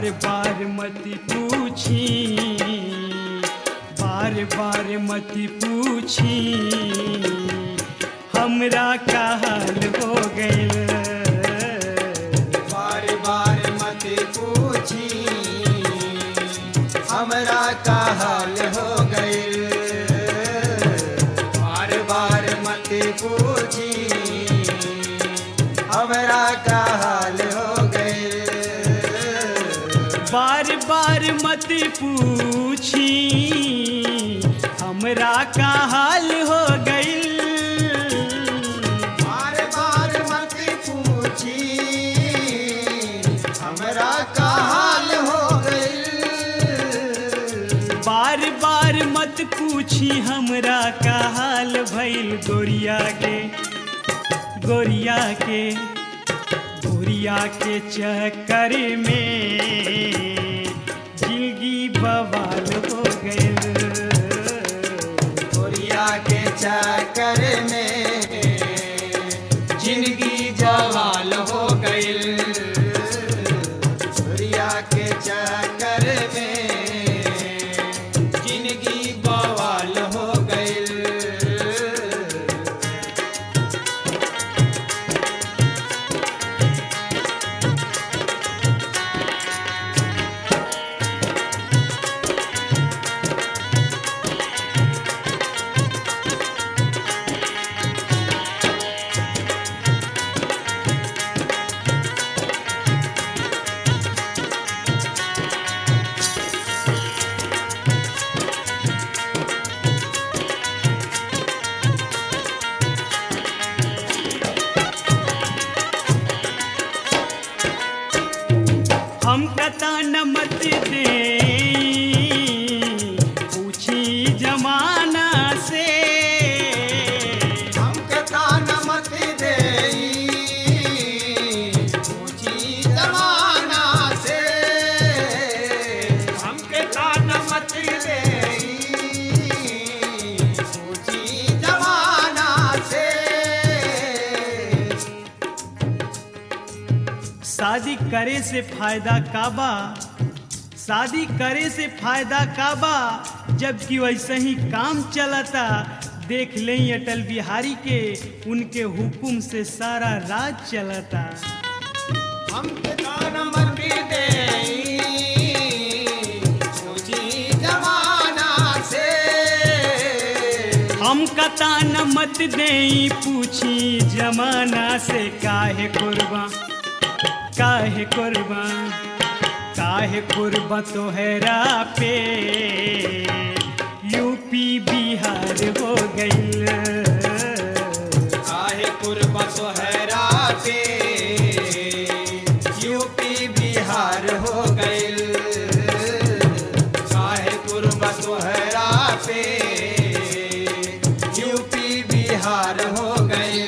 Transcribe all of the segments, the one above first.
बार बार मत पूछी बार बार मत पूछी हमरा का हाल हो गइल बार बार मत पूछी हमरा का हाल हो गइल बार बार मत पूछी हमरा का हाल हो गइल बार बार मत पूछी हमरा का हाल हो गइल बार बार मत पूछी हमरा का हाल हो गइल बार बार मत पूछी हमरा का हाल भइल गोरिया के गोरिया के गोरिया के चक्कर में जिंदगी बवाल हो गइल गोरिया के चक्कर में जिंदगी जवाल हो गइल गोरिया के चक्कर में जिंदगी बवाल हो गइल हम कता न मत दे पूछी जमाना से हमके तान मत देई पूछी जमाना से हमके तान मत देई पूछी जमाना से शादी करे से फायदा काबा शादी करे से फायदा काबा जबकि वैसे ही काम चलता देख लें अटल बिहारी के उनके हुकुम से सारा राज चलता हमके तान मत देई पूछी जमाना से हम कता न मत दे पूछी जमाना से काहे कुर्बा काहे कुर्बा काहे कुर्बा तोहरा पे यूपी बिहार हो गइल काहे कुर्बा सोहरा पे यूपी बिहार हो गइल काहे कुर्बा सोहरा पे यूपी बिहार हो गइल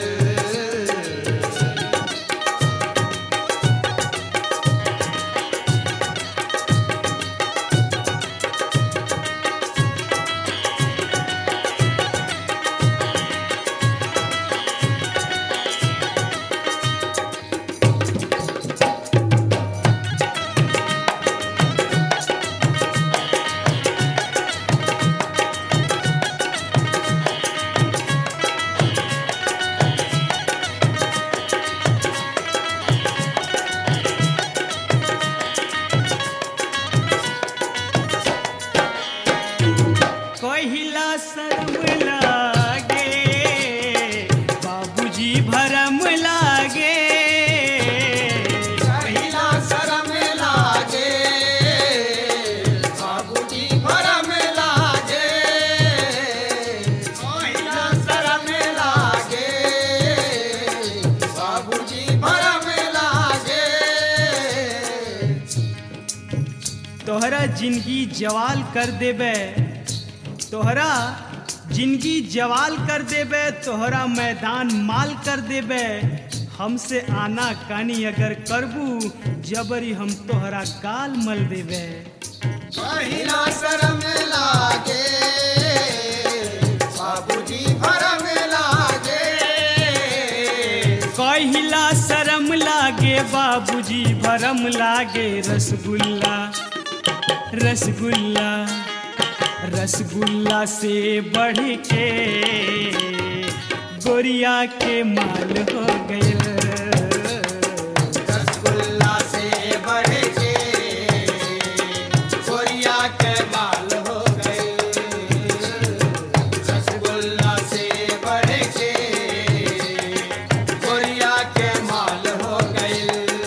कहिला शर्म लागे बाबूजी भरम लागे पहिला शरम लागे बाबूजी भरम लागे पहिला शरम लागे बाबूजी भरम लागे तोहरा जिंदगी जवाल कर देबे तोहरा जिंदगी जवाल कर देबे तोहरा मैदान माल कर देबे हमसे आना कानी अगर करबू जबरी हम तोहरा गाल मल देबे पहिला शरम लागे बाबूजी भरम लागे कहिला शरम लागे बाबूजी भरम लागे रसगुल्ला रसगुल्ला रसगुल्ला से बढ़ के गोरिया के माल हो गए रसगुल्ला से बढ़ के कोरिया के माल हो गए रसगुल्ला से बढ़ के कोरिया के माल हो गए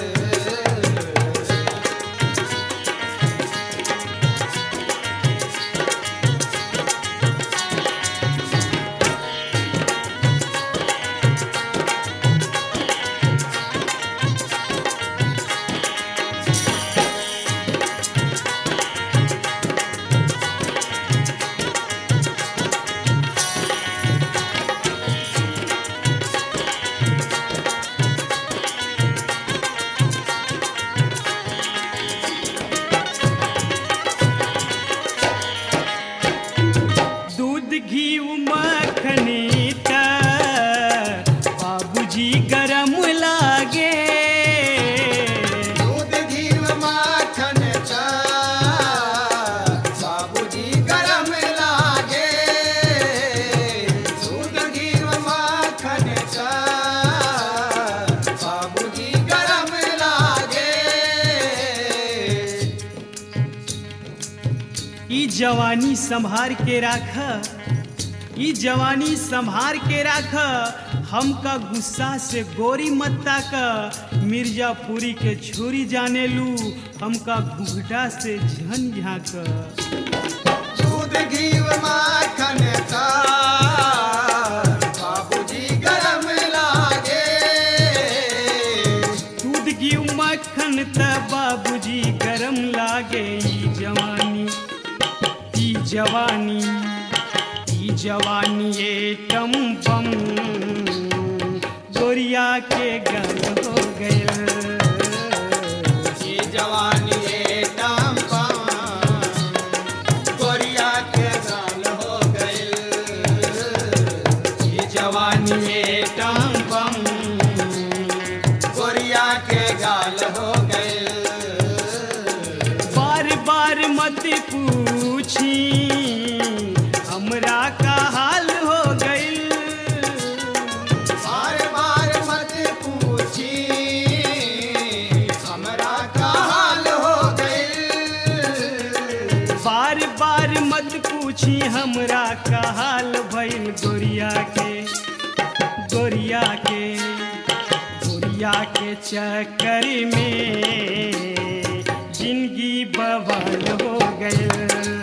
दूध घी मखनी त बाबूजी गरम लागे दूध घी माखन चा बाबूजी गरम लागे दूध घी माखन चा बाबूजी गरम लागे ई जवानी संभार के राख ई जवानी संभार के राख हमका गुस्सा से गोरी मत्ता का मिर्जापुरी के छोरी जाने लू हमका घुघटा से झन झाँक दूध घी माखन चा बाबूजी गरम लागे दूध घी मक्खन त बाबूजी गरम लागे ई जवानी ई जवानी ई जवानी ए टम बम गोरिया के गल हो गए ये जवानी ये टांपा कोरिया के गाल हो गए ये जवानी ये टांपा कोरिया के गाल हो गए बार बार मत पूछी हमरा का हाल हो गइल बार बार मत पूछी हमरा का हाल हो गए बार बार मत पूछी हमरा का हाल भइल गोरिया के गोरिया के गोरिया के चक्कर में जिंदगी बवाल हो गए